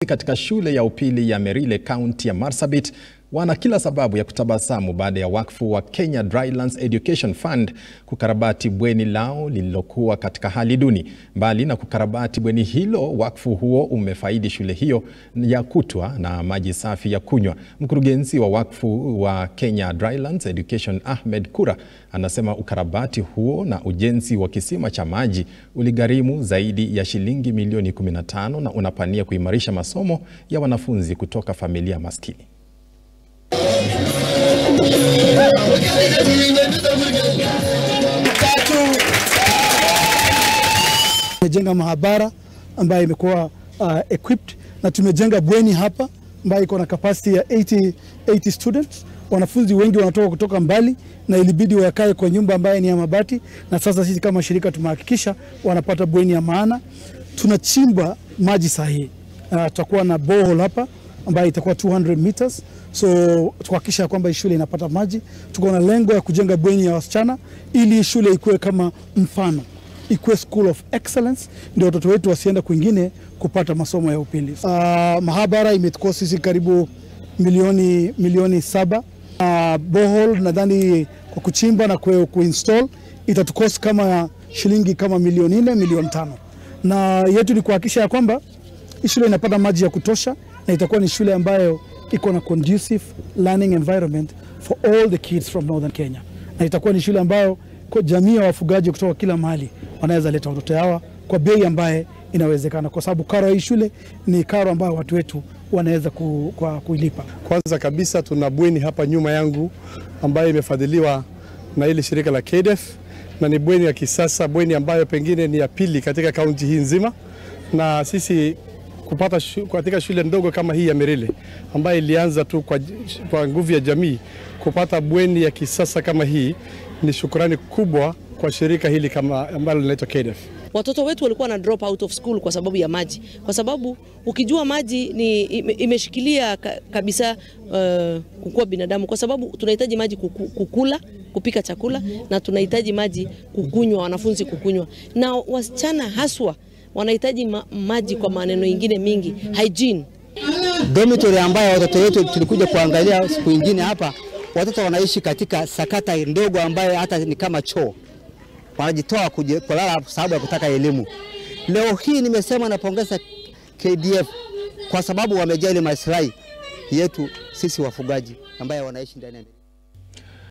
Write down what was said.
katika shule ya upili ya Merile kaunti ya Marsabit wana kila sababu ya kutabasamu baada ya wakfu wa Kenya Drylands Education Fund kukarabati bweni lao lililokuwa katika hali duni. Mbali na kukarabati bweni hilo, wakfu huo umefaidi shule hiyo ya kutwa na maji safi ya kunywa. Mkurugenzi wa wakfu wa Kenya Drylands Education Ahmed Kura anasema ukarabati huo na ujenzi wa kisima cha maji uligharimu zaidi ya shilingi milioni 15 na unapania kuimarisha masomo ya wanafunzi kutoka familia maskini. Tumejenga mahabara ambayo imekuwa uh, equipped na tumejenga bweni hapa ambayo iko na capacity ya 80, 80 students. Wanafunzi wengi wanatoka kutoka mbali na ilibidi wakae kwa nyumba ambayo ni ya mabati, na sasa sisi kama shirika tumehakikisha wanapata bweni ya maana. Tunachimba maji sahihi. Uh, tutakuwa na borehole hapa ambayo itakuwa 200 meters so tuhakikisha kwamba shule inapata maji. Tuko na lengo ya kujenga bweni ya wasichana ili shule ikuwe kama mfano, ikuwe school of excellence, ndio watoto wetu wasienda kwingine kupata masomo ya upili. Uh, mahabara imetukua sisi karibu milioni, milioni saba. Uh, borehole nadhani kwa kuchimba na kue, kuinstall itatukost kama shilingi kama milioni nne milioni tano, na yetu ni kuhakikisha ya kwamba hii shule inapata maji ya kutosha na itakuwa ni shule ambayo iko na conducive learning environment for all the kids from northern Kenya, na itakuwa ni shule ambayo kwa jamii ya wafugaji kutoka kila mahali wanaweza leta watoto hawa kwa bei ambaye inawezekana, kwa sababu karo ya hii shule ni karo ambayo watu wetu wanaweza ku, kwa kuilipa. Kwanza kabisa tuna bweni hapa nyuma yangu ambayo imefadhiliwa na ile shirika la KDF na ni bweni ya kisasa, bweni ambayo pengine ni ya pili katika kaunti hii nzima, na sisi kupata shu, katika shule ndogo kama hii ya Merile ambayo ilianza tu kwa, kwa nguvu ya jamii kupata bweni ya kisasa kama hii ni shukrani kubwa kwa shirika hili kama ambalo linaitwa KDF. Watoto wetu walikuwa na drop out of school kwa sababu ya maji, kwa sababu ukijua maji ni imeshikilia kabisa uh, kukua binadamu, kwa sababu tunahitaji maji kuku, kukula kupika chakula na tunahitaji maji kukunywa, wanafunzi kukunywa, na wasichana haswa wanahitaji ma maji kwa maneno ingine mingi hygiene. Dormitory ambayo watoto wetu tulikuja kuangalia siku ingine hapa, watoto wanaishi katika sakata ndogo ambayo hata ni kama choo, wanajitoa kulala sababu ya kutaka elimu. Leo hii nimesema napongeza KDF kwa sababu wamejali maslahi yetu sisi wafugaji ambaye wanaishi ndani